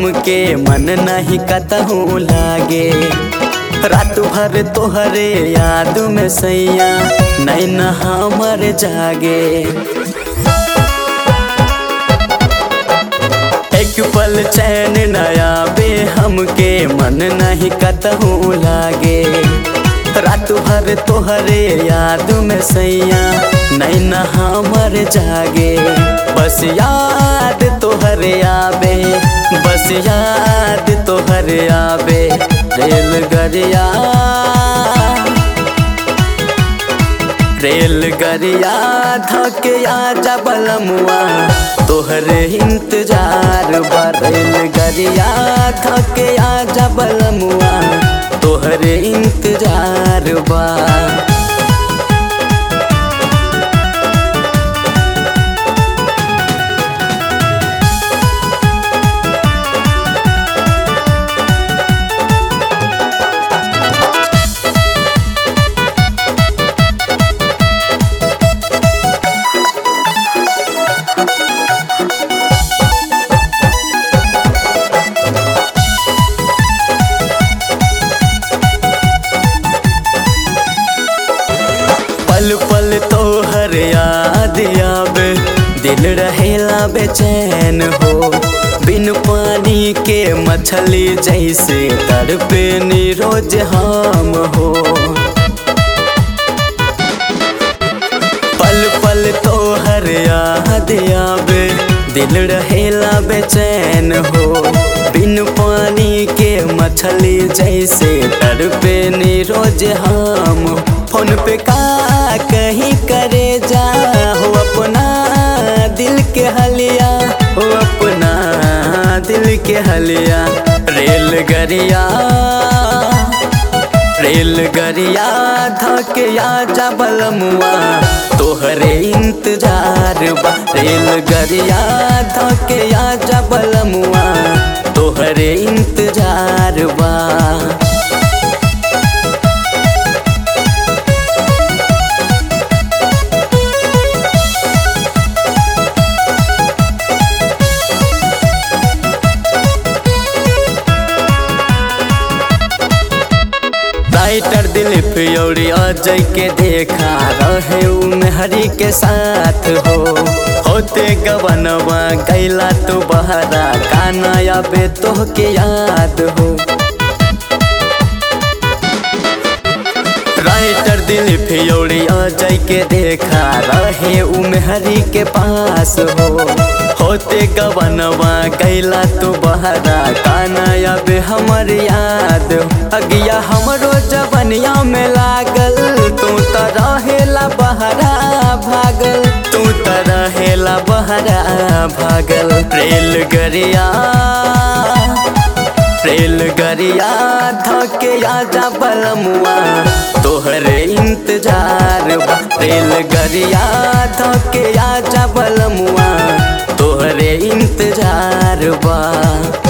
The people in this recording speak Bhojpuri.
हमके मन नहीं कतहूँ लागे रात भर तोहरे याद में सैया नैन हमर जागे एक पल चैन नया बे हमके मन नहीं कतहूँ लागे रात भर तोहरे याद में सैया नैन हमर जागे बस याद तोहरे आबे बस याद तोहरे आबे रेलगरिया रेलगरिया धके आजा बलमुआ तोहरे इंतजार बा रेलगरिया धके आजा बलमुआ तोहरे इंतजार बा पल पल तोहर याद आवे दिल रहेला बेचैन हो बिन पानी के मछली जैसे तड़पे रोज हम हो पल पल तोहर याद आवे दिल रहेला बेचैन हो बिन पानी के मछली जैसे तड़पे रोज हम फोन पे का कहीं करे जा हो अपना दिल के हलिया हो अपना दिल के हलिया रेलगरिया रेलगरिया धके आजा बलमुआ तोहरे इंतजार बा रेलगरिया धके आजा बलमुआ तोहरे इंतजार बा राइटर दिलीप योरी अजय के देखा रहे हरी के साथ हो होते गवनवा गैला तो बहरा काना या बे तो के याद हो राइटर दिलीप योरी अजय के देखा रहे उमहरी के पास हो होते गवनवा गैला तो बहरा काना अब हमर याद अगिया हमरो जवनिया में लागल तू त रहेला बहरा भागल तू त रहेला बहरा भागल रेलगरिया रेलगरिया धके आजा बलमुआ तोहरे इंतजार बा रेलगरिया धके आजा बलमुआ तोहरे इंतजार बा